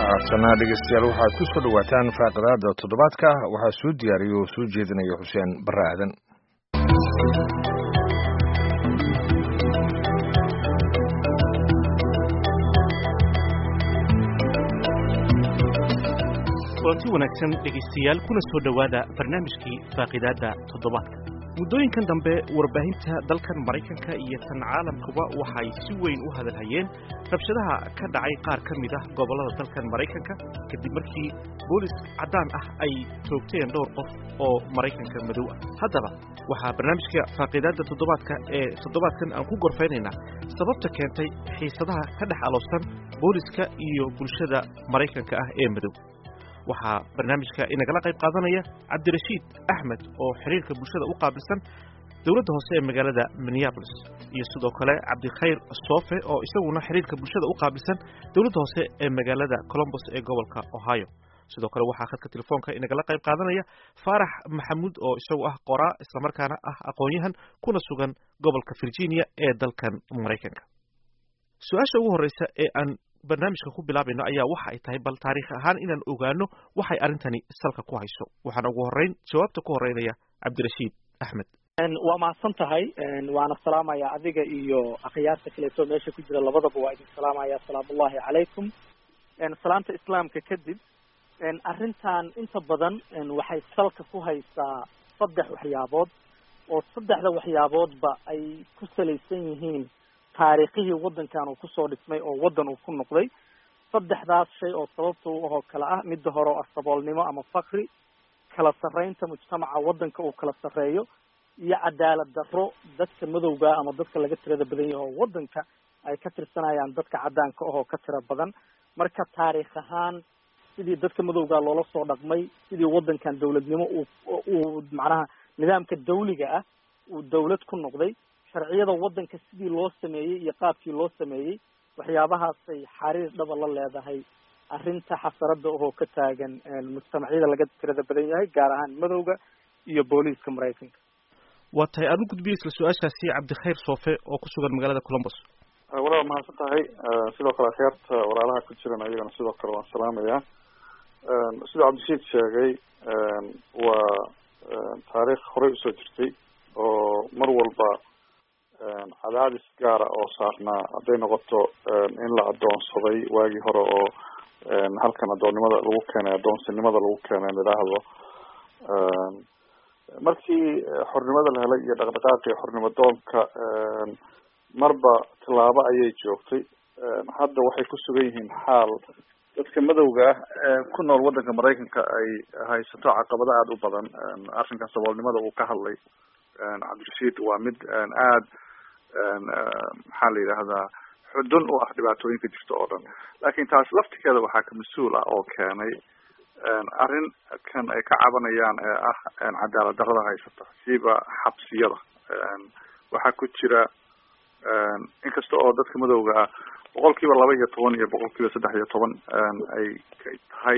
haatana dhegeystayaal waxaad ku soo dhowaataan faaqadaada toddobaadka waxaa soo diyaariya oo soo jeedinaya xuseen barre aadan kulanti wanaagsan dhegaystayaal kuna soo dhowaada barnaamijkii faaqidaadda toddobaadka muddooyinkan dambe warbaahinta dalkan maraykanka iyo tan caalamkuba waxay si weyn u hadalhayeen rabshadaha ka dhacay qaar ka mid ah gobollada dalkan maraykanka kadib markii boolis caddaan ah ay toogteen dhowr qof oo maraykanka madow ah haddaba waxaa barnaamijka faaqiidaadda toddobaadka ee toddobaadkan aan ku gorfaynaynaa sababta keentay xiisadaha ka dhex alowsan booliska iyo bulshada maraykanka ah ee madow waxaa barnaamijka inagala qayb qaadanaya cabdirashiid axmed oo xiriirka bulshada u qaabilsan dowladda hoose ee magaalada minneabolis iyo sidoo kale cabdikhayr soofe oo isaguna xiriirka bulshada u qaabilsan dowladda hoose ee magaalada colombos ee gobolka ohio sidoo kale waxaa khadka telefoonka inagala qayb qaadanaya faarax maxamuud oo isagu ah qoraa islamarkaana ah aqoon-yahan kuna sugan gobolka virginia ee dalkan maraykanka su-aasha ugu horreysa ee aan barnaamijka ku bilaabayno ayaa waxa ay tahay bal taariikh ahaan inaan ogaano waxay arrintani salka ku hayso waxaana ugu horreyn jawaabta ku horreynaya cabdirashiid axmed waa mahadsan tahay waana salaamaya adiga iyo akhyaarta kaleeto meesha ku jira labadaba waa idin salaamaya asalaamullahi calaykum salaamta islaamka kadib arrintan inta badan waxay salka ku haysaa saddex waxyaabood oo saddexda waxyaaboodba ay ku salaysan yihiin taariikhihii waddankan uu kusoo dhismay oo waddan uu ku noqday saddexdaas shay oo sababta u ahoo kale ah midda hore oo ah saboolnimo ama fakri kala sarreynta mujtamaca waddanka uu kala sarreeyo iyo cadaalad darro dadka madowga ama dadka laga tirada badan yahay oo waddanka ay ka tirsanayaan dadka caddaanka ahoo ka tira badan marka taariikh ahaan sidii dadka madowga loola soo dhaqmay sidii waddankan dawladnimo uu uu macnaha nidaamka dawliga ah uu dawlad ku noqday sharciyada waddanka sidii loo sameeyey iyo qaabkii loo sameeyey waxyaabahaasay xariir dhaba la leedahay arrinta xasaradda ohoo ka taagan mujtamacyada laga tirada badan yahay gaar ahaan madowga iyo booliiska maraykanka waa tahay aad u gudbiya isla su-aashaasi cabdikhayr soofe oo ku sugan magaalada colombos walaal mahadsan tahay sidoo kale akhyaarta walaalaha ku jiran ayagana sidoo kale waan salaamayaa sidoo cabdishiid sheegay waa taariikh horey usoo jirtay oo mar walba cadaadis gaara oo saarnaa hadday noqoto in la adoonsaday waagii hore oo halkan adoonnimada lagu keenay adoonsinimada lagu keenay in idhaahdo markii xornimada la helay iyo dhaqdhaqaaqii xornimo doonka marba tilaabo ayay joogtay hadda waxay ku sugan yihiin xaal dadka madowga ah ee ku nool waddanka maraykanka ay haysato caqabado aada u badan arrinkan saboolnimada uu ka hadlay cabdirashiid waa mid aada maxaa la yidhaahdaa xudun u ah dhibaatooyinka jirta oo dhan laakiin taas laftigeeda waxaa ka mas-uul ah oo keenay arrin kan ay ka cabanayaan ee ah cadaalad darrada haysata siiba xabsiyada waxaa ku jira inkasta oo dadka madowga ah boqol kiiba laba iyo toban iyo boqol kiiba saddex iyo toban ay tahay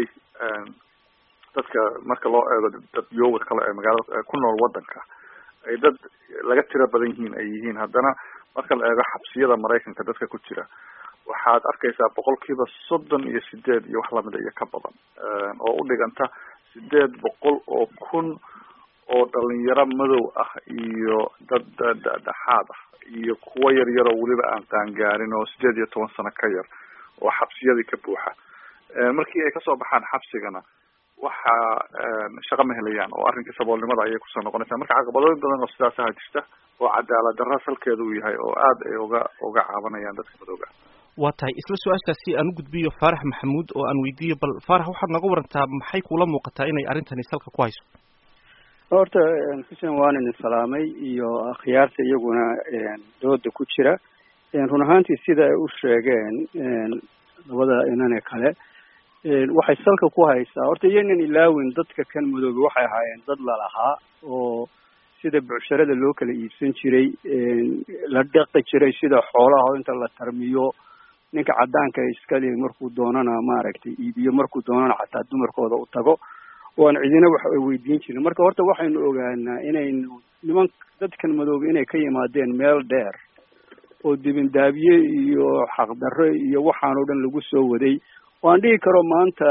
dadka marka loo eego dadyooga kale ee magaalada ku nool waddanka ay dad laga tiro badan yihiin ay yihiin haddana marka la eego xabsiyada maraykanka dadka ku jira waxaad arkaysaa boqol kiiba soddon iyo sideed iyo wax lamida iyo ka badan oo u dhiganta sideed boqol oo kun oo dhalinyaro madow ah iyo dad dhexaad ah iyo kuwo yar yar oo weliba aan qaangaarin oo sideed iyo toban sano ka yar oo xabsiyadii ka buuxa markii ay kasoo baxaan xabsigana waxa shaqo ma helayaan oo arrinkii saboolnimada ayay kusoo noqonaysaa marka caqabadooyin badan oo sidaas aha jirta oo cadaalad darra salkeeda uu yahay oo aada ay uga uga caabanayaan dadka madooga waa tahay isla su-aashaasi aan u gudbiyo faarax maxamuud oo aan weydiiyo bal faarax waxaad nooga warantaa maxay kula muuqataa inay arrintani salka ku hayso horta xuseen waan idin salaamay iyo akhyaarta iyaguna dooda ku jira run ahaantii sida ay u sheegeen labada inane kale waxay salka ku haysaa horta iyanan ilaawin dadka kan madoobe waxay ahaayeen dad lalahaa oo sida bucsharada loo kala iibsan jiray la dhaqi jiray sida xoolaha oo inta la tarmiyo ninka caddaanka iskale markuu doonana maaragtay iibiyo markuu doonana xataa dumarkooda u tago oo aan cidina wax ay weydiin jirin marka horta waxaynu ogaanaa inaynu niman dadkan madoobe inay ka yimaadeen meel dheer oo dibindaabiye iyo xaqdarro iyo waxaan oo dhan lagu soo waday waan dhihi karo maanta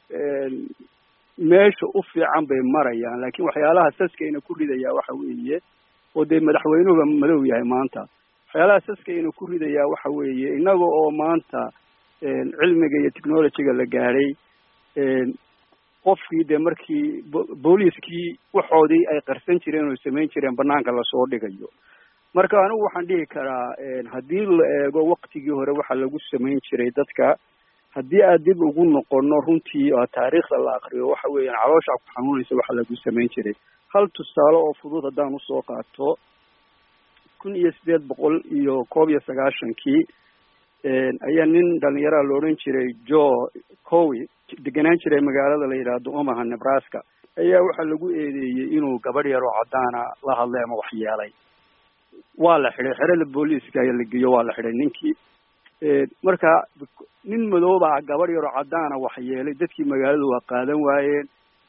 meesha u fiican bay marayaan laakiin waxyaalaha saskayna ku ridayaa waxa weeye oo dee madaxweynuhuba madow yahay maanta waxyaalaha saskayna ku ridayaa waxa weeye innaga oo maanta cilmiga iyo technologyga la gaadhay qofkii dee markii booliiskii waxoodii ay qarsan jireen oo samayn jireen banaanka lasoo dhigayo marka anigu waxaan dhihi karaa haddii la eego waktigii hore waxa lagu samayn jiray dadka haddii aad dib ugu noqono runtii oo taariikhda la akriyo waxa weeyaan caloosha ku xanuunaysa waxa lagu samayn jiray hal tusaale oo fudud haddaan usoo qaato kun iyo sideed boqol iyo koob iyo sagaashankii ayaa nin dhalinyaraa la odhan jiray jo cowi degenaan jiray magaalada la yidhaahdo omaha nebraska ayaa waxaa lagu eedeeyey inuu gabadh yar oo caddaana la hadlay ama waxyeelay waa la xidhay xerada booliiska ayaa la geeyo waa la xidhay ninkii marka nin madoobaa gabadh yaroo caddaana waxyeelay dadkii magaaladu waa qaadan waayeen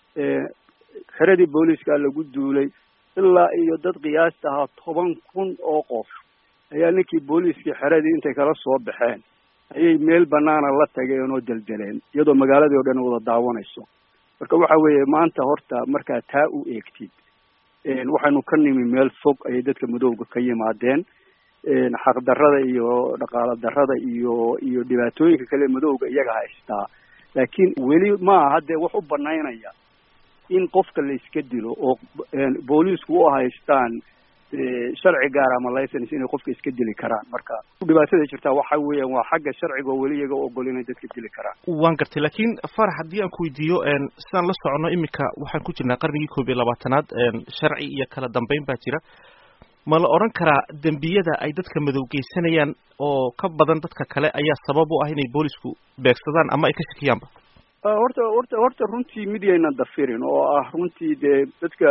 xeradii booliiska lagu duulay ilaa iyo dad qiyaasta ahaa toban kun oo qof ayaa ninkii booliiskii xeradii intay kala soo baxeen ayay meel banaana la tageen oo deldeleen iyadoo magaaladii o dhan wada daawanayso marka waxa weeye maanta horta markaa taa u eegtid waxaynu ka nimi meel fog ayay dadka madowga ka yimaadeen xaqdarrada iyo dhaqaalo darrada iyo iyo dhibaatooyinka kale madowga iyaga haystaa laakiin weli maaha haddee wax u banaynaya in qofka la iska dilo oo booliisku u haystaan sharci gaar ama license inay qofka iska dili karaan marka dhibaatada jirtaa waxa weeyaan waa xagga sharciga oo weli iyaga u ogol inay dadka dili karaan waan gartay laakiin farax haddii aan ku weydiiyo sidaan la socono iminka waxaan ku jirnaa qarnigii koob iyo labaatanaad sharci iyo kala dambeyn baa jira ma la odhan karaa dembiyada ay dadka madow geysanayaan oo ka badan dadka kale ayaa sabab u ah inay boolisku beegsadaan ama ay ka shakiyaanba horta horta horta runtii mid yayna dafirin oo ah runtii dee dadka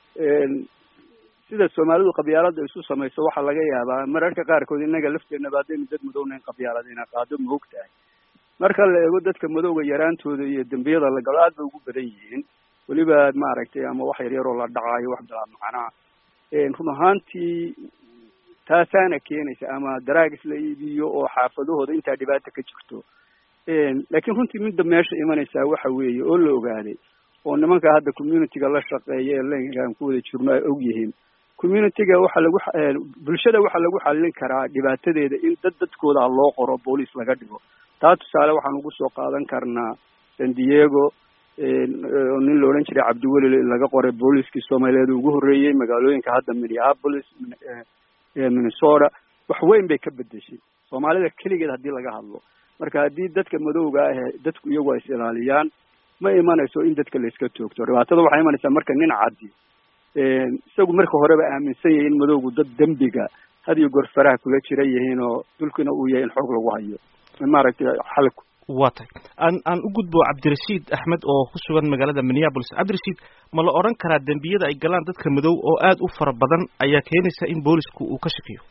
sida soomaalidu qabyaalada isu samayso waxaa laga yaabaa mararka qaarkood innaga lafteenaba haddaynu dad madownayn qabyaalada ina qaado ma og tahay marka la eego dadka madowga yaraantooda iyo dembiyada la galo aad bay ugu badan yihiin weliba maaragtay ama wax yar yaroo la dhacaayo wax bilaa macnaa run ahaantii taasaana keenaysa ama daraagis la iibiyo oo xaafadahooda intaa dhibaata ka jirto laakiin runtii midda meesha imanaysaa waxa weeye oo la ogaaday oo nimanka hadda communityga la shaqeeya ee lenkaan ku wada jirno ay og yihiin communityga waxaa lagu bulshada waxaa lagu xallin karaa dhibaatadeeda in dad dadkooda loo qoro booliis laga dhigo taa tusaale waxaan ugu soo qaadan karnaa san diego nin la odhan jiray cabdiweli laga qoray booliiskii soomaaliyeed ugu horreeyey magaalooyinka hadda minneapolis minnesota wax weyn bay ka bedeshay soomaalida keligeed haddii laga hadlo marka haddii dadka madowga ah dadku iyagu ay is ilaaliyaan ma imanayso in dadka la iska toogto dhibaatada waxay imanaysaa marka nin caddi isagu marka horeba aaminsan yahay in madowgu dad dembiga had iyo goor faraha kula jira yihiin oo dulkina uu yahay in xoog lagu hayo maaragtay xalku waa tahay aan aan u gudbo cabdirashiid axmed oo ku sugan magaalada minneapolis cabdirashiid ma la odhan karaa dembiyada ay galaan dadka madow oo aad u fara badan ayaa keenaysa in boolisku uu ka shakiyo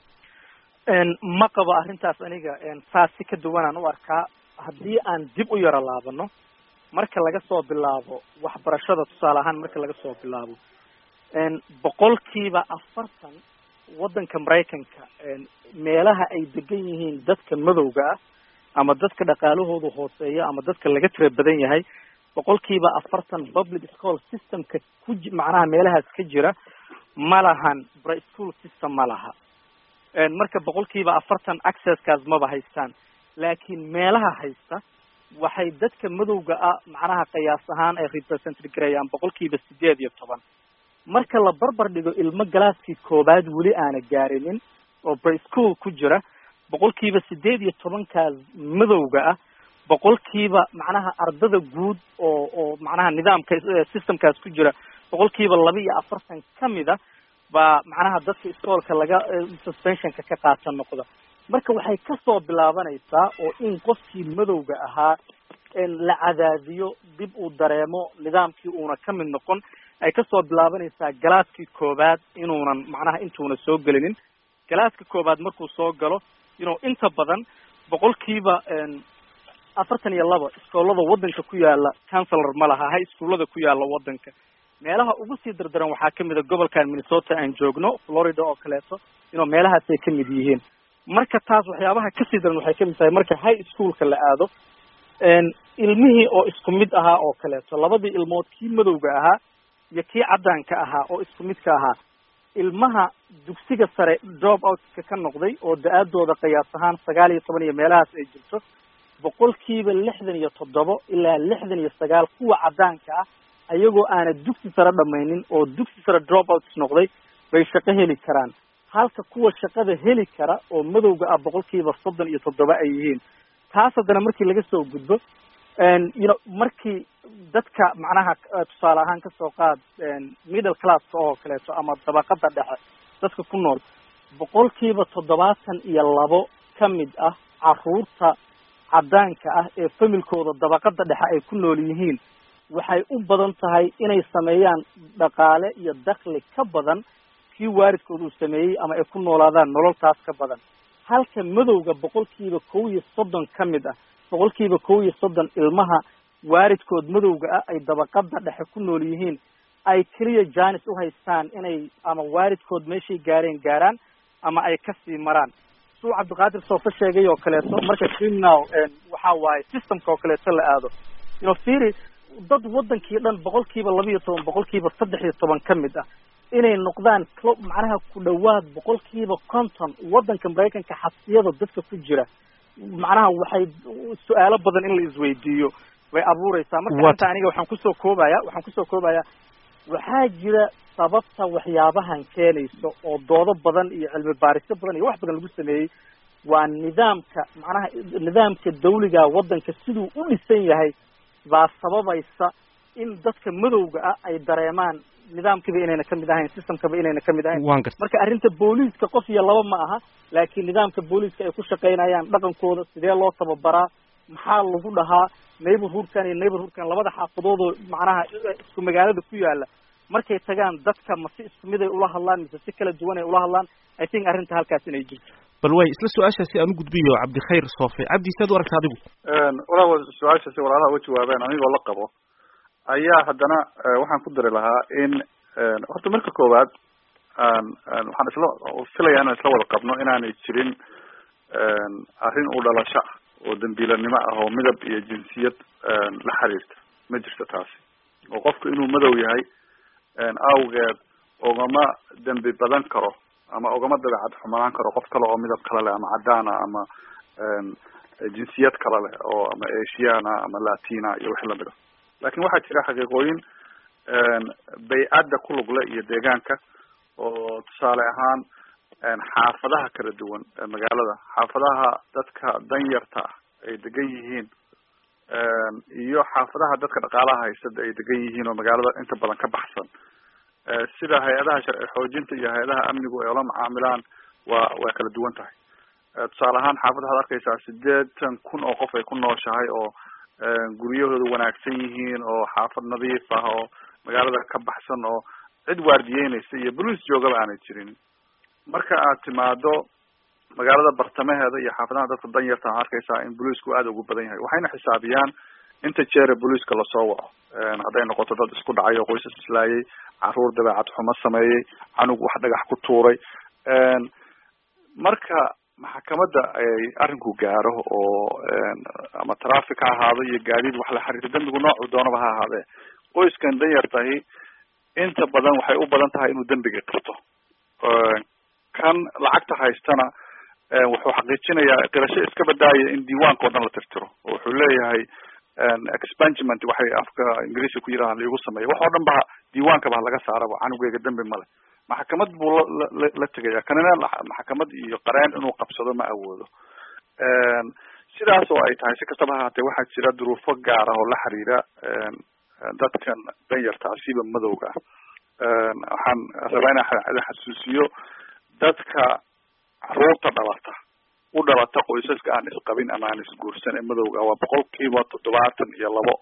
ma qabo arrintaas aniga saas si ka duwanaan u arkaa haddii aan dib u yaro laabano marka laga soo bilaabo waxbarashada tusaale ahaan marka laga soo bilaabo boqolkiiba afartan waddanka maraykanka meelaha ay degan yihiin dadka madowga ah ama dadka dhaqaalahoodu hooseeya ama dadka laga tira badan yahay boqolkiiba afartan public school systemka ku macnaha meelahaas ka jira ma lahan bri school system ma laha marka boqolkiiba afartan accesskaas maba haystaan laakiin meelaha haysta waxay dadka madowga ah macnaha qiyaas ahaan ay represent garayaan boqolkiiba sideed iyo toban marka la barbar dhigo ilmo galaaskii koobaad weli aana gaarinin oo bri school ku jira boqolkiiba sideed iyo tobankaas madowga ah boqolkiiba macnaha ardada guud oo oo macnaha nidaamka systemkaas ku jira boqolkiiba laba iyo afartan kamida baa macnaha dadka iskoolka laga suspensionka ka qaata noqda marka waxay kasoo bilaabanaysaa oo in qofkii madowga ahaa la cadaadiyo dib uu dareemo nidaamkii uuna ka mid noqon ay kasoo bilaabanaysaa galaaskii koobaad inuunan macnaha intuuna soo gelinin galaaska koobaad markuu soo galo inuu inta badan boqolkiiba afartan iyo laba iskoolada waddanka ku yaala councelor ma laha high schoolada ku yaala waddanka meelaha ugu sii dardaran waxaa kamid a gobolkan minnesota aan joogno florida oo kaleeto inuu meelahaas ay kamid yihiin marka taas waxyaabaha kasii daran waxay kamid tahay marka high schoolka la aado ilmihii oo isku mid ahaa oo kaleeto labadii ilmood kii madowga ahaa iyo kii caddaanka ahaa oo isku midka ahaa ilmaha dugsiga sare job outska ka noqday oo da-aadooda qiyaas ahaan sagaal iyo toban iyo meelahaas ay jirto boqolkiiba lixdan iyo toddobo ilaa lixdan iyo sagaal kuwa caddaanka ah ayagoo aana dugsi sare dhamaynin oo dugsi sare drop outs noqday bay shaqo heli karaan halka kuwa shaqada heli kara oo madowga ah boqolkiiba soddon iyo toddoba ay yihiin taas haddana markii laga soo gudbo you know markii dadka macnaha tusaale ahaan kasoo qaad middle classka oo kaleeto ama dabaqada dhexe dadka ku nool boqolkiiba toddobaatan iyo labo ka mid ah caruurta caddaanka ah ee familkooda dabaqada dhexe ay ku nool yihiin waxay u badan tahay inay sameeyaan dhaqaale iyo dakli ka badan kii waalidkood uu sameeyey ama ay ku noolaadaan nololtaas ka badan halka madowga boqolkiiba kow iyo soddon ka mid ah boqolkiiba kow iyo soddon ilmaha waalidkood madowga ah ay dabaqada dhexe ku nool yihiin ay keliya janis u haystaan inay ama waalidkood meeshay gaareen gaaraan ama ay kasii maraan suu cabdiqaadir soofa sheegay oo kaleeto marka criminal waxa waaye systemka oo kaleeto la aado you know firi dad wadankii dhan boqolkiiba laba iyo toban boqolkiiba saddex iyo toban ka mid ah inay noqdaan clo macnaha ku dhawaad boqolkiiba conton wadanka maraykanka xabsiyada dadka ku jira macnaha waxay su-aalo badan in la isweydiiyo way abuureysaa marka inta aniga waxaan kusoo koobaya waxaan kusoo koobaya waxaa jira sababta waxyaabahan keenayso oo doodo badan iyo cilmi baarisyo badan iyo wax badan lagu sameeyey waa nidaamka macnaha nidaamka dawliga wadanka siduu u dhisan yahay baa sababaysa in dadka madowga ah ay dareemaan nidaamkiiba inayna kamid ahayn systemkaba inayna kamid ahayn marka arrinta booliiska qof iyo laba ma aha laakiin nidaamka booliiska ay ku shaqaynayaan dhaqankooda sidee loo tababaraa maxaa lagu dhahaa neighborhoodkan iyo neighborhoodkan labada xaafadoodoo macnaha isku magaalada ku yaala markay tagaan dadka ma si isku mid ay ula hadlaan mise si kala duwan ay ula hadlaan i think arrinta halkaas inay jirto bal way isla su-aashaasi aan u gudbiyo cabdikhayr soofe cabdi saad u aragta adigu walaa su-aashaasi walaalaha uga jawaabeen anigoo la qabo ayaa haddana waxaan ku dari lahaa in horta marka koowaad waxaan isla filaya inaan isla wada qabno inaanay jirin arrin u dhalasho ah oo dambiilanimo ah oo midab iyo jinsiyad la xiriirta ma jirto taasi oo qofku inuu madow yahay awgeed ogama dembi badan karo ama ogama dabeecad xumanaan karo qof kale oo midab kale leh ama cadaan ah ama jinsiyad kale leh oo ama asiana ama latina iyo wixii lamid a lakin waxaa jira xaqiiqooyin bay-adda ku lugle iyo deegaanka oo tusaale ahaan xaafadaha kala duwan ee magaalada xaafadaha dadka danyarta ah ay degan yihiin iyo xaafadaha dadka dhaqaalaha haysada ay degan yihiin oo magaalada inta badan ka baxsan sida hay-adaha sharci xoojinta iyo hay-adaha amnigu ay ula macaamilaan waa waa kala duwan tahay tusaale ahaan xaafad waxaad arkeysaa sideetan kun oo qof ay ku nooshahay oo guryahooda wanaagsan yihiin oo xaafad nadiif ah oo magaalada ka baxsan oo cid waardiyeynaysa iyo boliis joogaba aanay jirin marka aad timaado magaalada bartamaheeda iyo xaafadaha dadka danyarta a arkeysaa in boliisku aada ugu badan yahay waxayna xisaabiyaan inta jeere boliiska lasoo waco hadday noqoto dad isku dhacay oo qoysas islaayay caruur dabeecad xumo sameeyey canug wax dhagax ku tuuray marka maxkamadda ay arrinku gaaro oo ama traffic ha ahaado iyo gaadiid wax la xiriirta dembigu noocu doonaba ha ahaadee qoyskan danyartahi inta badan waxay u badan tahay inuu dembiga qabto kan lacagta haystana wuxuu xaqiijinayaa qirasho iska badaaya in diiwaanka o dhan la tirtiro oo wuxuu leeyahay expungement waxay afka ingiriiska ku yiraha laigu sameeya wax oo dhan ba diiwaankaba laga saaraba canugeyga dembi male maxkamad buu la la tegaya kanina maxkamad iyo qareen inuu qabsado ma awoodo sidaas oo ay tahay si kastaba haatee waxaa jira duruufo gaar ah oo la xiriira dadkan danyarta asiba madowga ah waxaan rabaa inaan xasuusiyo dadka caruurta dhalata u dhalata qoysaska aan isqabin ama aan isguursan ee madowga waa boqol kiiba toddobaatan iyo labo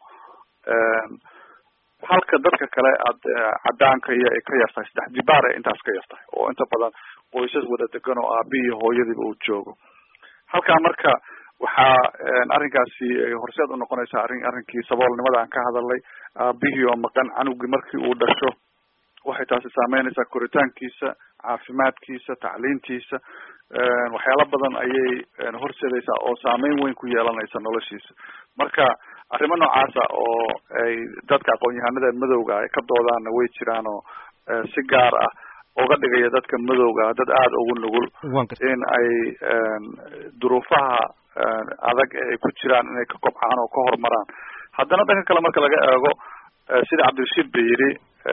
halka dadka kale ad cadaanka iyo ay ka yartahay saddex jibaar ay intaas ka yartahay oo inta badan qoysas wada degan oo aabihii hooyadiiba uu joogo halkaa marka waxaa arrinkaasi horseed unoqonaysaa arrin arrinkii saboolnimada aan ka hadalnay aabihii oo maqan canugii markii uu dhasho waxay taasi saameynaysaa koritaankiisa caafimaadkiisa tacliintiisa waxyaalo badan ayay horseedaysaa oo saameyn weyn ku yeelanaysa noloshiisa marka arrimo noocaasa oo ay dadka aqoon-yahanada madowga ay ka doodaanna way jiraan oo si gaar ah uga dhigaya dadka madowga dad aada ugu nugul in ay duruufaha adag ay ku jiraan inay ka kobcaan oo ka horumaraan haddana dhanka kale marka laga eego sida cabdirashiid ba yidhi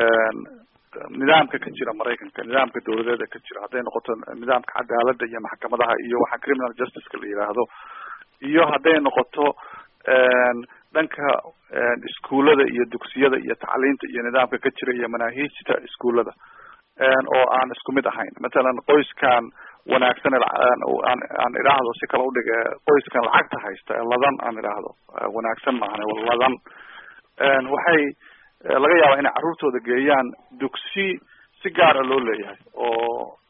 nidaamka ka jira maraykanka nidaamka dawladeeda ka jira hadday noqoto nidaamka cadaaladda iyo maxkamadaha iyo waxa criminal justiceka la yidhaahdo iyo hadday noqoto dhanka iskuullada iyo dugsiyada iyo tacliinta iyo nidaamka ka jira iyo manaahiijta iskuullada oo aan isku mid ahayn matalan qoyskan wanaagsan aan aan idhaahdo si kale udhige qoyskan lacagta haysta ee ladan aan idhaahdo wanaagsan maahan ladan waxay laga yaabaa inay carruurtooda geeyaan dugsi si gaara loo leeyahay oo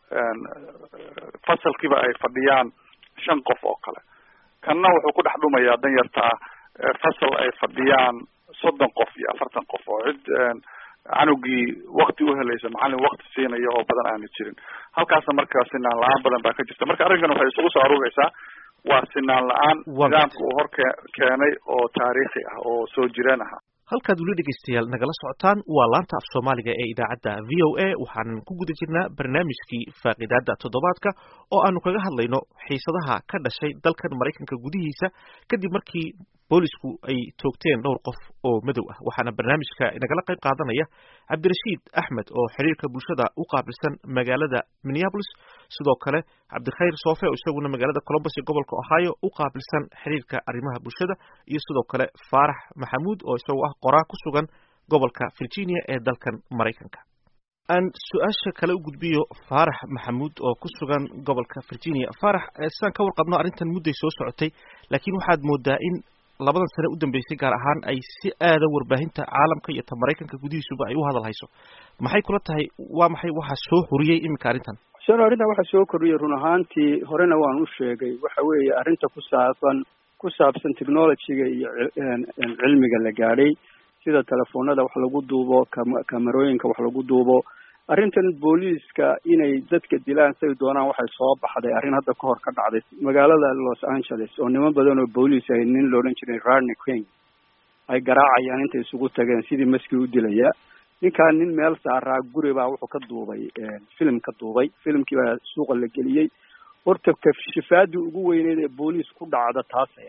fasalkiiba ay fadhiyaan shan qof oo kale kanna wuxuu ku dhex dhumayaa dan yartaa fasal ay fadhiyaan soddon qof iyo afartan qof oo cid canugii wakti uhelaysa macalin wakti siinaya oo badan aana jirin halkaasna marka sinaan la-aan badan baa ka jirta marka arrinkan waxay isugu soo aruureysaa waa sinaan la-aan nidaamka uu hor ke keenay oo taariikhi ah oo soo jireen aha halkaad weli dhegaystayaal nagala socotaan waa laanta af soomaaliga ee idaacadda v o a waxaanan ku guda jirnaa barnaamijkii faaqidaada toddobaadka oo aanu kaga hadlayno xiisadaha ka dhashay dalkan maraykanka gudihiisa kadib markii boolisku ay toogteen dhowr qof oo madow ah waxaana barnaamijka nagala qayb qaadanaya cabdirashiid axmed oo xiriirka bulshada u qaabilsan magaalada minneapolis sidoo kale cabdikhayr soofe oo isaguna magaalada colombos ee gobolka ohio u qaabilsan xiriirka arrimaha bulshada iyo sidoo kale faarax maxamuud oo isagu ah qoraa ku sugan gobolka virginia ee dalkan maraykanka aan su-aasha kale u gudbiyo faarax maxamuud oo ku sugan gobolka virginia faarax sidaan ka warqabno arrintan mudday soo socotay laakiin waxaad moodaa in labadan sane u dambeysay gaar ahaan ay si aada warbaahinta caalamka iyo ta maraykanka gudihiisuba ay u hadal hayso maxay kula tahay waa maxay waxaa soo xuriyey iminka arrintan sano arrintan waxaa soo kordhiyay run ahaantii horena waan u sheegay waxa weeye arrinta ku saabsan ku saabsan technologyga iyo cilmiga la gaadhay sida telefoonada wax lagu duubo kama kamerooyinka wax lagu duubo arrintan booliiska inay dadka dilaan say doonaan waxay soo baxday arrin hadda ka hor ka dhacday magaalada los angeles oo niman badan oo booliis ay nin loodhan jiray rarney king ay garaacayaan intay isugu tageen sidii maskii u dilaya ninkaan nin meel saaraa guri baa wuxuu ka duubay film ka duubay filimkii baa suuqa la geliyey horta kashifaadii ugu weyneyd ee booliis ku dhacda taasay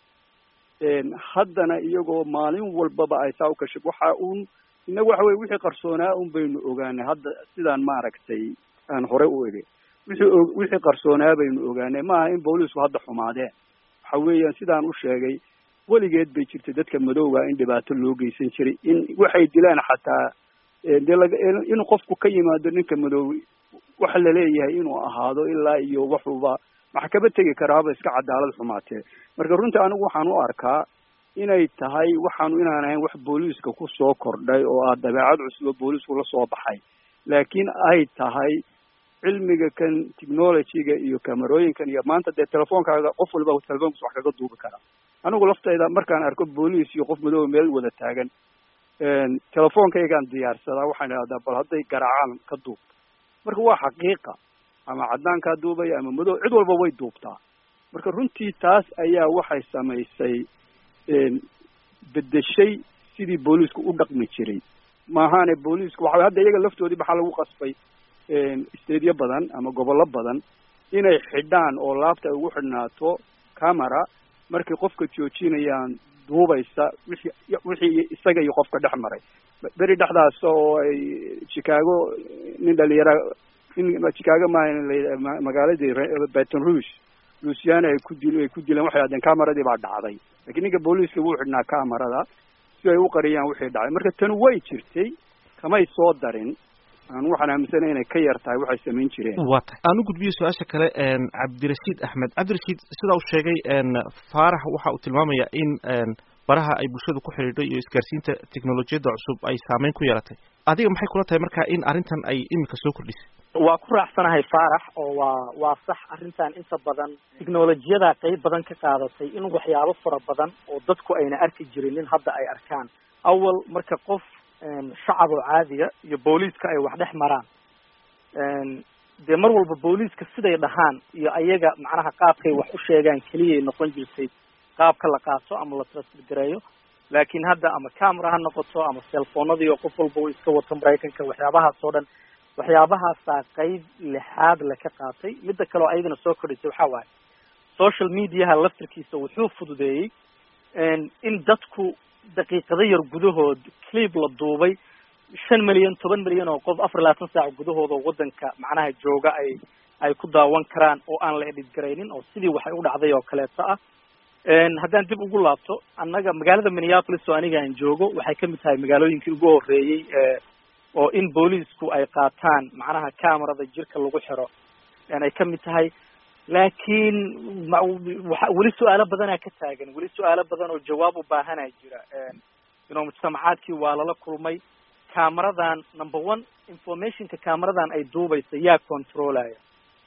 ahayd haddana iyagoo maalin walbaba ay saa u kashif waxa uun innagu waxa weye wixii qarsoonaa un baynu ogaanay hadda sidaan maaragtay aan hore u egay wixii wixii qarsoonaa baynu ogaanay maaha in booliisku hadda xumaadeen waxa weeyaan sidaan u sheegay weligeed bay jirtay dadka madowga in dhibaato loo geysan jiray in waxay dilaan xataa dee laga inuu qofku ka yimaado ninka madoobi waxa laleeyahay inuu ahaado ilaa iyo waxuba maxkama tegi karaaba iska cadaalad xumaatee marka runtii anigu waxaan u arkaa inay tahay waxaanu inaan ahayn wax booliiska ku soo kordhay oo ah dabeecad cusub oo booliisku la soo baxay laakiin ay tahay cilmiga kan technologyga iyo camerooyinkan iyo maanta dee telefoonkaaga qof walba telefonkas wax kaga duubi karaa anigu laftayda markaan arko booliis iyo qof madooba meel wada taagan telefoonkaygaan diyaarsadaa waxaan idhahdaa bal hadday garaacaan ka duub marka waa xaqiiqa ama caddaankaa duubaya ama madow cid walba way duubtaa marka runtii taas ayaa waxay samaysay bedeshay sidii booliisku u dhaqmi jiray maahaane booliisku waxa hadda iyaga laftoodii maxaa lagu qasbay stadiyo badan ama gobollo badan inay xidhaan oo laabta ay ugu xidhnaato camera markay qofka joojinayaan duubaysa wixii wixii isaga iyo qofka dhex maray beri dhexdaas oo ay chicago nin dhalinyara nin chicago maaha magaaladii baton rouge luciana ay ku dil ay ku dileen waxay hahdeen cameradii baa dhacday lakiin ninka booliiska wuu xidhnaa camerada si ay u qariyaan wixii dhacay marka tani way jirtay kamay soo darin aan waxaan aaminsana inay ka yar tahay waxay samayn jireen waa tahay aan u gudbiyo su-aasha kale cabdirashiid axmed cabdirashiid sidaa uu sheegay faarax waxa uu tilmaamaya in baraha ay bulshadu ku xidhiidho iyo isgaarsiinta teknolojiyadda cusub ay saameyn ku yeelatay adiga maxay kula tahay marka in arrintan ay iminka soo kordhisay waa ku raacsanahay faarax oo waa waa sax arrintan inta badan technolojiyada qeyb badan ka qaadatay in waxyaabo fara badan oo dadku ayna arki jirin in hadda ay arkaan awal marka qof shacab oo caadiya iyo booliiska ay wax dhex maraan dee mar walba booliiska siday dhahaan iyo ayaga macnaha qaabkay wax u sheegaan keliyay noqon jirtay qaabka la qaato ama la transfergareeyo laakiin hadda ama camera ha noqoto ama cellfoonadii oo qof walba uu iska wato maraykanka waxyaabahaas oo dhan waxyaabahaasaa qeyb lixaad le ka qaatay midda kale oo ayadana soo kordhisay waxaa waaye social mediaha laftirkiisa wuxuu fududeeyey in dadku daqiiqado yar gudahood clip la duubay shan milyan toban milyan oo qof afar labaatan saac gudahooda waddanka macnaha jooga ay ay ku daawan karaan oo aan la edhid garaynin oo sidii waxay u dhacday oo kaleeto ah haddaan dib ugu laabto annaga magaalada minneapolis oo aniga aan joogo waxay kamid tahay magaalooyinkii ugu horreeyey oo in booliisku ay qaataan macnaha camerada jirka lagu xiro ay kamid tahay laakiin weli su-aalo badanaa ka taagan weli su-aalo badan oo jawaab u baahanaa jira ino mujtamacaadkii waa lala kulmay cameradan number one informationka cameradan ay duubaysa yaa controlaya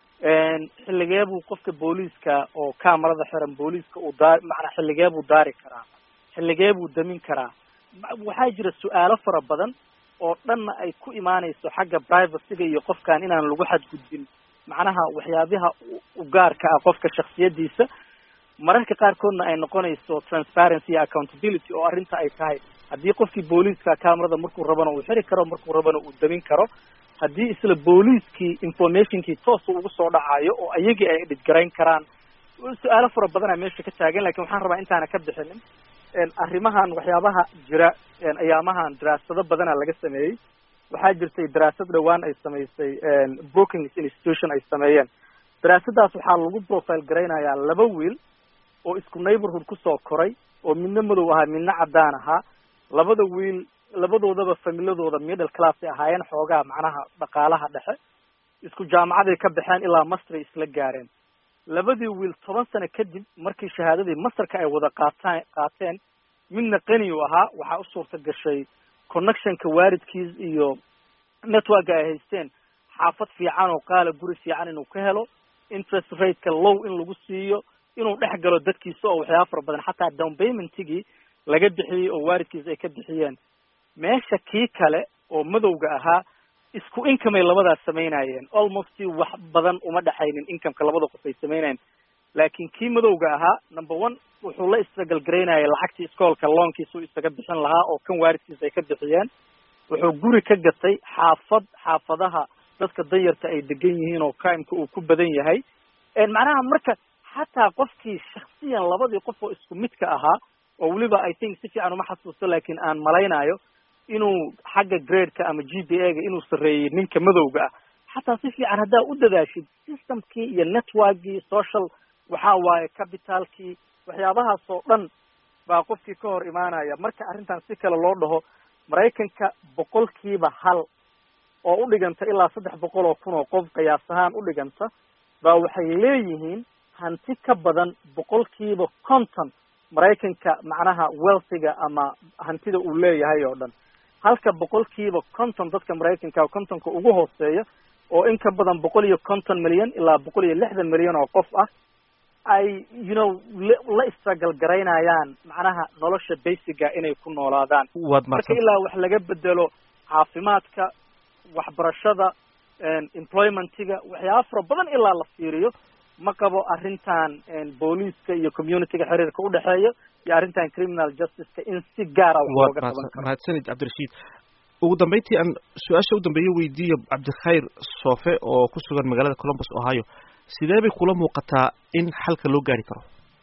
xilligee buu qofka booliiska oo camerada xiran booliiska uu daa macnaa xilligee buu daari karaa xilligee buu damin karaa waxaa jira su-aalo fara badan oo dhanna ay ku imaanayso xagga privacyga iyo qofkan inaan lagu xadgudbin macnaha waxyaabaha ugaarka ah qofka shaksiyadiisa mararka qaarkoodna ay noqonayso transparency iyo accountability oo arrinta ay tahay haddii qofkii booliiska camerada markuu rabana uu xiri karo markuu rabana uu damin karo haddii isla booliiskii informationkii toosa ugu soo dhacayo oo ayagii ay dhidgarayn karaan su-aalo fara badanaa meesha ka taagan lakin waxaan rabaa intaana ka bixinin arrimahan waxyaabaha jira ayaamahan daraasado badana laga sameeyey waxaa jirtay daraasad dhowaan ay samaysay brookings institution ay sameeyeen daraasadaas waxaa lagu profile garaynayaa laba wiil oo isku neighborhood kusoo koray oo midna madow ahaa midna caddaan ahaa labada wiil labadoodaba familadooda middle class ay ahaayeen xoogaa macnaha dhaqaalaha dhexe isku jaamacaday ka baxeen ilaa masteray isla gaareen labadii wiil toban sano kadib markii shahaadadii masterka ay wada qaataan qaateen midna qani u ahaa waxaa u suurta gashay connectionka waalidkiis iyo networka ay haysteen xaafad fiican oo qaala guri fiican inuu ka helo interest rateka low in lagu siiyo inuu dhex galo dadkiisa oo waxyaaba fara badan xataa down paymentigii laga bixiyey oo waalidkiis ay ka bixiyeen meesha kii kale oo madowga ahaa isku incomay labadaas samaynayeen almost wax badan uma dhexaynin incomeka labada qof ay samaynayeen laakiin kii madowga ahaa number one wuxuu la istragalgaraynaya lacagtii iskoolka loonkiisuu isaga bixin lahaa oo kan waalidkiisa ay ka bixiyeen wuxuu guri ka gatay xaafad xaafadaha dadka dayarta ay degan yihiin oo crimeka uu ku badan yahay macnaha marka xataa qofkii shaksiyan labadii qof oo isku midka ahaa oo weliba i think si fiican uma xasuusto laakiin aan malaynayo inuu xagga gradeka ama g p a ga inuu sarreeyey ninka madowga ah xataa si fiican haddaa u dadaashid systemkii iyo networkii social waxa waaye capitalkii waxyaabahaas oo dhan baa qofkii ka hor imaanaya marka arrintan si kale loo dhaho maraykanka boqolkiiba hal oo u dhiganta ilaa saddex boqol oo kun oo qof qiyaas ahaan u dhiganta baa waxay leeyihiin hanti ka badan boqolkiiba conton maraykanka macnaha wealthiga ama hantida uu leeyahay oo dhan halka boqolkiiba conton dadka maraykanka contonka ugu hooseeya oo in ka badan boqol iyo conton milyan ilaa boqol iyo lixdan milyan oo qof ah ay you know la istragal garaynayaan macnaha nolosha basiga inay ku noolaadaan marka ilaa wax laga bedelo caafimaadka waxbarashada employmentiga waxyaaba fara badan ilaa la fiiriyo ma qabo arrintan booliiska iyo communityga xiriirka udhexeeya iyo arrintan criminal justiceka in si gaara wax looga qaban karo mahadsanid cabdirashiid ugu dambeyntii aan su-aasha u dambeeyo weydiiyo cabdikhayr soofe oo ku sugan magaalada columbus ohio sidee bay kula muuqataa in xalka loo gaari karo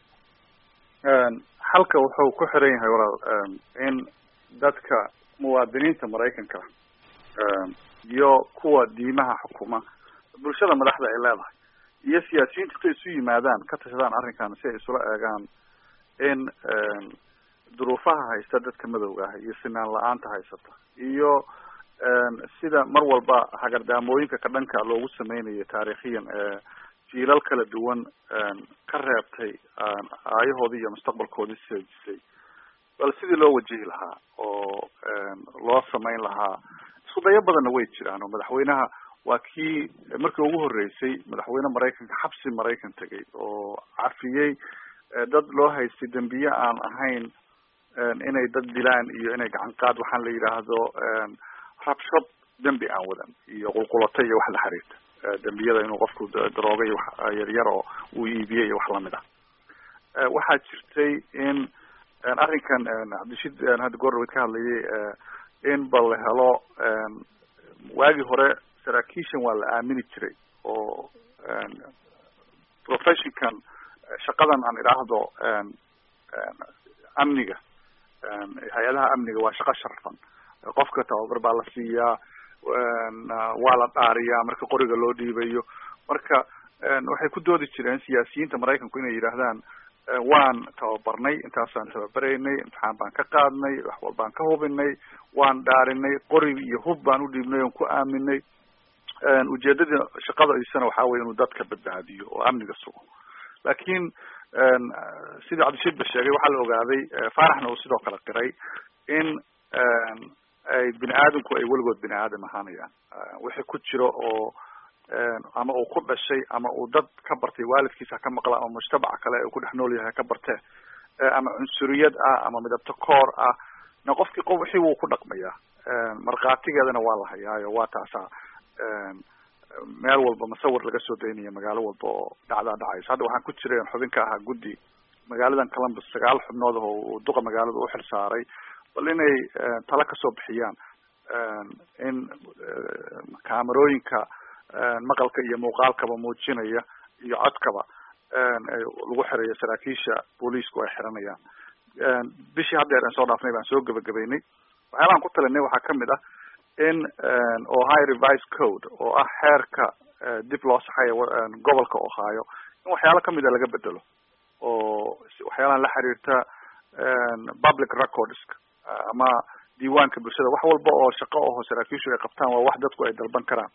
xalka wuxuu ku xiran yahay walaal in dadka muwaadiniinta maraykanka iyo kuwa diimaha xukuma bulshada madaxda ay leedahay iyo siyaasiyiinta intay isu yimaadaan ka tashadaan arrinkan si ay isula eegaan in duruufaha haysta dadka madowga ah iyo sinaan la-aanta haysata iyo sida mar walba hagardaamooyinka ka dhanka loogu sameynayo taariikhiyan jiilal kala duwan ka reebtay aayahoodii iyo mustaqbalkoodii seejisay bal sidii loo wajihi lahaa oo loo samayn lahaa isku dayo badanna way jiraan oo madaxweynaha waa kii markii ugu horreysay madaxweyne maraykanka xabsi maraykan tegay oo cafiyey dad loo haystay dembiye aan ahayn inay dad dilaan iyo inay gacan qaad waxaan la yidhaahdo rabshad dembi aan wadan iyo qulqulata iyo wax la xiriirta dembiyada inuu qofku darooga iyo wax yaryar oo uu iibiyey iyo wax lamid ah waxaa jirtay in arrinkan cabdishid hadda goordhaweyd ka hadlayay in bal la helo waagii hore saraakiishan waa la aamini jiray oo professionkan shaqadan aan idhaahdo amniga hay-adaha amniga waa shaqo sharfan qofka tababar baa la siiyaa waa la dhaariyaa marka qoriga loo dhiibayo marka waxay ku doodi jireen siyaasiyiinta maraykanku inay yidhaahdaan waan tababarnay intaasaan tababaraynay imtixaan baan ka qaadnay wax walbaan ka hubinay waan dhaarinay qori iyo hub baan u dhiibnay oon ku aaminay ujeedada shaqadaisana waxaa weye inuu dadka badbaadiyo oo amniga sugo laakiin sidii cabdishiid ba sheegay waxaa la ogaaday faaraxna uu sidoo kale qiray in ay bini aadamku ay weligood bini aadam ahaanayaan wixii ku jiro oo ama uu ku dhashay ama uu dad ka bartay waalidkiisa ka maqla ama mujtamaca kale uu ku dhex nool yahay ka bartee ama cunsuriyad ah ama midabto koor ah na qofkii qof wixii wuu ku dhaqmayaa markhaatigeedana waa la hayaayo waa taasaa meel walba masawir laga soo daynaya magaalo walba oo dhacdaa dhacayso hadda waxaan ku jiray xubin ka ahaa guddi magaaladan columbus sagaal xubnood oo duqa magaalada u xil saaray bal inay tala kasoo bixiyaan in kaamerooyinka maqalka iyo muuqaalkaba muujinaya iyo codkaba lagu xirayo saraakiisha booliisku ay xiranayaan bishii haddeer aan soo dhaafnay baan soo gebagabeynay waxyaabahan ku talinay waxaa kamid ah in ohio revised code oo ah xeerka dib loo saxayo gobolka ohio in waxyaalo kamida laga bedelo oo waxyaalahan la xiriirta public records ama diiwaanka bulshada wax walba oo shaqo aho saraakiishu ay qabtaan waa wax dadku ay dalban karaan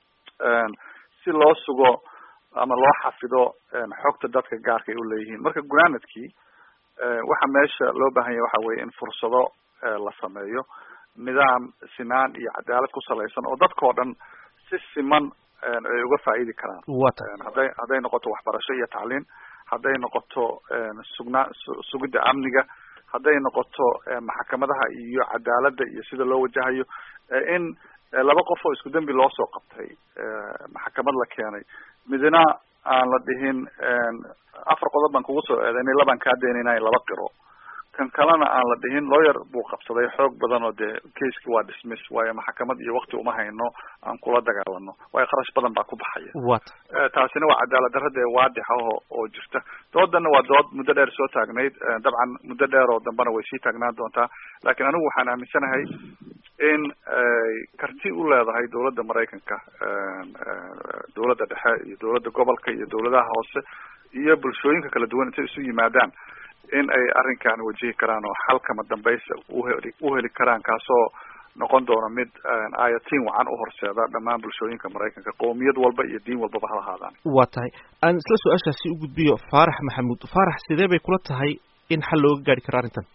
si loo sugo ama loo xafido xogta dadka gaarka ay uleeyihiin marka gunaanadkii waxa meesha loo baahan yahay waxa weye in fursado la sameeyo nidaam sinaan iyo cadaalad ku salaysan oo dadka oo dhan si siman ay uga faa'iidi karaan hadday hadday noqoto waxbarasho iyo tacliin hadday noqoto sugnaa sugidda amniga hadday noqoto maxkamadaha iyo cadaaladda iyo sida loo wajahayo in laba qof oo isku dembi loo soo qabtay maxkamad la keenay midna aan la dhihin afar qodob baan kugu soo eedaynay labaan kaa daynayna laba qiro kan kalena aan la dhihin lawyer buu qabsaday xoog badan oo dee caseki waa dismiss waayo maxkamad iyo wakti uma hayno aan kula dagaalano waayo kharash badan baa ku baxaya taasina waa cadaalad darrada ee waadix ah oo oo jirta doodana waa dood muddo dheer soo taagnayd dabcan muddo dheer oo dambena way sii taagnaan doontaa laakiin anigu waxaan aaminsanahay in ay karti u leedahay dawladda maraykanka dawladda dhexe iyo dawladda gobolka iyo dawladaha hoose iyo bulshooyinka kala duwan intay isu yimaadaan in ay arrinkan wajihi karaan oo xalkama dambaysa uheli uheli karaan kaasoo noqon doona mid ayatiin wacan u horseeda dhammaan bulshooyinka maraykanka qowmiyad walba iyo diin walbaba ha lahaadaan waa tahay aan isla su-aashaasi u gudbiyo faarax maxamuud faarax sidee bay kula tahay in xal looga gaari karo arrintan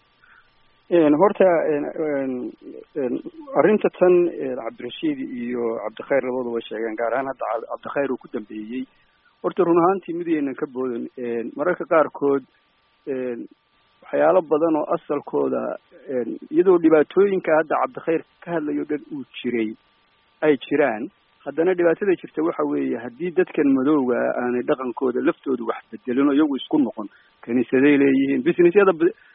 horta arrinta tan cabdirashiid iyo cabdikhayr labaduba sheegeen gaar ahaan hadda cabdikhayr uu ku dambeeyey horta run ahaantii midaynan ka boodan mararka qaarkood waxyaalo badan oo asalkooda iyadoo dhibaatooyinka hadda cabdikhayr ka hadlayo dhan uu jiray ay jiraan haddana dhibaatada jirta waxa weeye haddii dadkan madowga aanay dhaqankooda laftooda wax bedelin oo iyagu isku noqon kaniisaday leeyihiin businessyada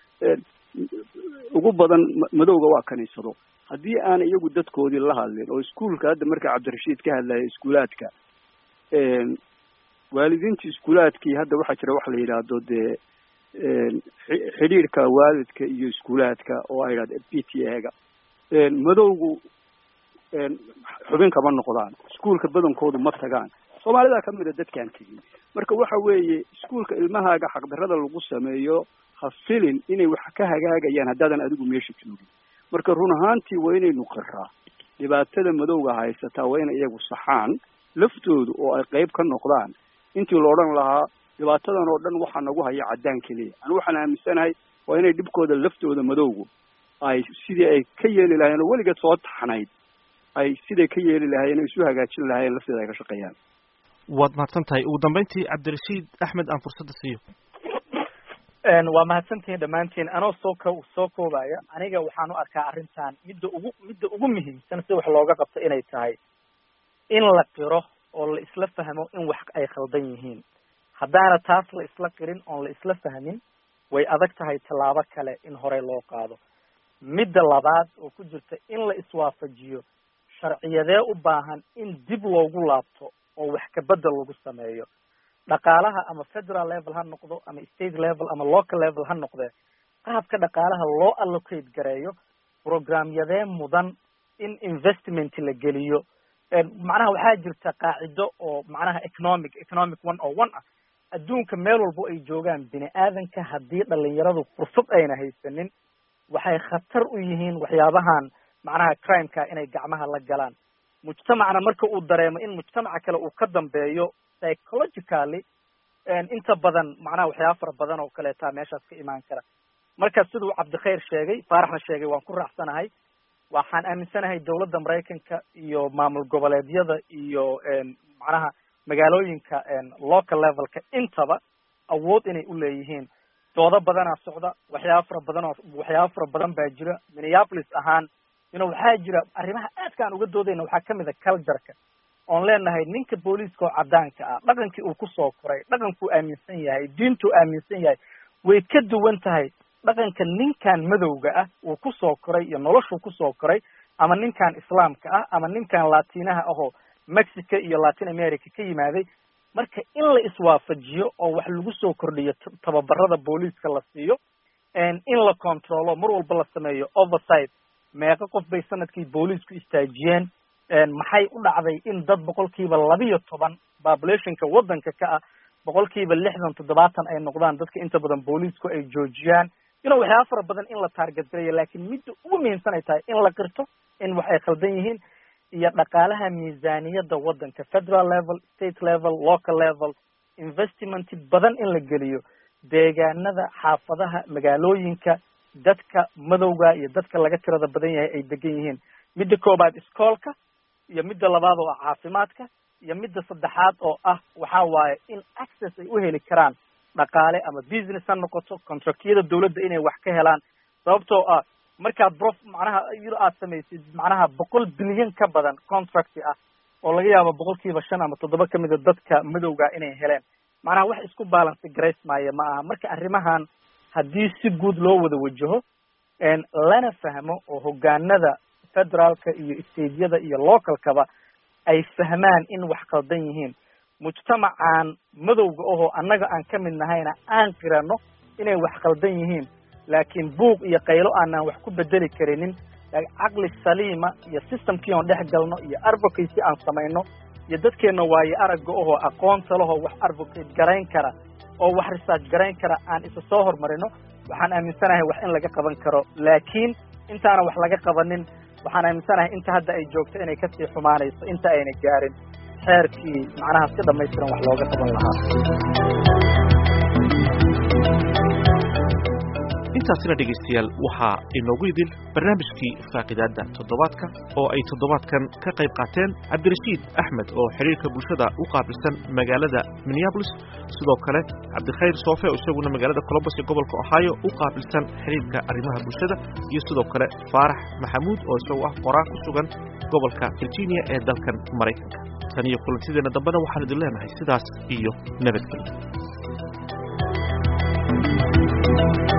ugu badan madowga waa kaniisado haddii aan iyagu dadkoodii la hadlin oo iskuolka hadda marka cabdirashiid ka hadlaya iskuulaadka waalidiinta iskuulaadkii hadda waxaa jira waxa la yidhaahdo dee xidhiirka waalidka iyo iskuulaadka oo ay idhahda p t a-ga madowgu xubin kama noqdaan iskuolka badankoodu ma tagaan soomaalida kamid a dadkaan tegin marka waxa weeye iskuolka ilmahaaga xaqdarada lagu sameeyo ha filin inay wax ka hagaagayaan haddaadan adigu meesha joogin marka run ahaantii waa inaynu qiraa dhibaatada madowga haysataa waa inay iyagu saxaan laftoodu oo ay qeyb ka noqdaan intii la odhan lahaa dhibaatadan oo dhan waxaa nagu haya caddaan keliya anu waxaan aaminsanahay waa inay dhibkooda laftooda madowgu ay sidii ay ka yeeli lahayen oo weligeed soo taxnayd ay siday ka yeeli lahaayeen o isu hagaajin lahaayeen lafteeda ay ka shaqeeyaan waad mahadsan tahay ugu dambeyntii cabdirashiid axmed aan fursadda siiyo waa mahadsantihiin dhammaantiin anoo soo ko soo koobaya aniga waxaan u arkaa arrintan midda ugu midda ugu muhiimsan si wax looga qabto inay tahay in la qiro oo la isla fahmo in wax ay khaldan yihiin haddaana taas la isla qirin oon la isla fahmin way adag tahay tallaabo kale in horey loo qaado midda labaad oo ku jirta in la iswaafajiyo sharciyadee u baahan in dib loogu laabto oo wax kabedel lagu sameeyo dhaqaalaha ama federal level ha noqdo ama state level ama local level ha noqdee qaabka dhaqaalaha loo allocate gareeyo programyadee mudan in investment la geliyo macnaha waxaa jirta qaacido oo macnaha economic economic one oo one ah adduunka meel walbo ay joogaan bini aadanka haddii dhalinyaradu fursad ayna haysanin waxay khatar u yihiin waxyaabahan macnaha crimeka inay gacmaha la galaan mujtamacna marka uu dareemo in mujtamaca kale uu ka dambeeyo psychologically inta badan macnaha waxyaaba fara badan oo kaleetaa meeshaas ka imaan kara marka siduu cabdikhayr sheegay faaraxna sheegay waan ku raacsanahay waxaan aaminsanahay dawladda maraykanka iyo maamul goboleedyada iyo macnaha magaalooyinka local levelka intaba awood inay u leeyihiin doodo badanaa socda waxyaaba fara badan oo waxyaaba fara badan baa jira minneapolis ahaan ino waxaa jira arrimaha aadka aan uga doodayna waxaa kamid a cultureka oon leenahay ninka booliiska oo cadaanka ah dhaqankii uu kusoo koray dhaqankuu aaminsan yahay diintuu aaminsan yahay way ka duwan tahay dhaqanka ninkan madowga ah uu kusoo koray iyo noloshuu kusoo koray ama ninkan islaamka ah ama ninkan latinaha ahoo mexico iyo latin america ka yimaaday marka in la iswaafajiyo oo wax lagu soo kordhiyo tababarada booliiska la siiyo in la controlo mar walba la sameeyo oversight meeqo qof bay sanadkii booliisku istaajiyeen maxay u dhacday in dad boqolkiiba labiyo toban populationka waddanka ka ah boqolkiiba lixdan toddobaatan ay noqdaan dadka inta badan booliisku ay joojiyaan ino waxyaaba fara badan in la taarget garayo laakiin midda ugu muhiimsan ay tahay in la qirto in wax ay khaldan yihiin iyo dhaqaalaha miisaaniyadda waddanka federal level state level local level investment badan in la geliyo deegaanada xaafadaha magaalooyinka dadka madowga iyo dadka laga tirada badan yahay ay degan yihiin midda koobaad iskoolka iyo midda labaad oo ah caafimaadka iyo midda saddexaad oo ah waxa waaye in access ay u heli karaan dhaqaale ama business ha noqoto contractyada dawladda inay wax ka helaan sababtoo ah markaad brof macnaha yar aad samaysid macnaha boqol bilyan ka badan contract ah oo laga yaabo boqolkiiba shan ama toddoba kamida dadka madowga inay heleen macnaha wax isku balance grace maayo ma aha marka arrimahan haddii si guud loo wada wajaho lana fahmo oo hogaanada federaalka iyo stateyada iyo localkaba ay fahmaan in wax qaldan yihiin mujtamacan madowga ahoo annaga aan ka mid nahayna aan qirano inay wax qaldan yihiin laakiin buuq iyo qaylo aanaan wax ku bedeli karinin caqli saliima iyo systemkii oon dhex galno iyo advocacy aan samayno iyo dadkeenna waayo aragga ahoo aqoonta lahoo wax advocate garayn kara oo wax research garayn kara aan isa soo hormarino waxaan aaminsanahay wax in laga qaban karo laakiin intaana wax laga qabanin waxaan aaminsanahay inta hadda ay joogto inay kasii xumaanayso inta ayna gaarin xeerkii macnaha si dhamaystiran wax looga qaban lahaa intaasina dhegaystayaal waxaa inoogu idil barnaamijkii faaqidaadda toddobaadka oo ay toddobaadkan ka qayb qaateen cabdirashiid axmed oo xidhiirka bulshada u qaabilsan magaalada minneabolis sidoo kale cabdikhayr soofe oo isaguna magaalada colombos ee gobolka ohio u qaabilsan xidhiirka arrimaha bulshada iyo sidoo kale faarax maxamuud oo isagu ah qoraa ku sugan gobolka virginia ee dalkan maraykanka tan iyo kulantideena dambena waxaan idin leenahay sidaas iyo nabadgelyo